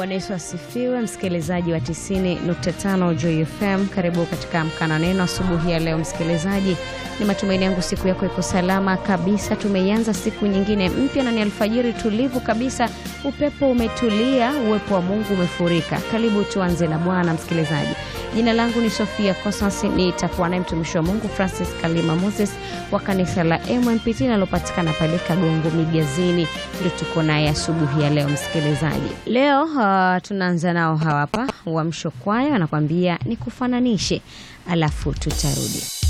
Bwana Yesu asifiwe, msikilizaji wa 90.5 Joy FM, karibu katika mkana neno asubuhi ya leo. Msikilizaji, ni matumaini yangu siku yako iko salama kabisa. Tumeianza siku nyingine mpya na ni alfajiri tulivu kabisa, upepo umetulia, uwepo wa Mungu umefurika. Karibu tuanze na Bwana. Msikilizaji, jina langu ni Sofia Cosmas, nitakuwa naye mtumishi wa Mungu Francis Kalima Moses wa kanisa la MMPT linalopatikana pale Kagongo Migazini, ndio tuko naye asubuhi ya leo. Msikilizaji, leo uh, tunaanza nao hawa hapa Uamsho Kwaya wanakwambia nikufananishe, alafu tutarudi.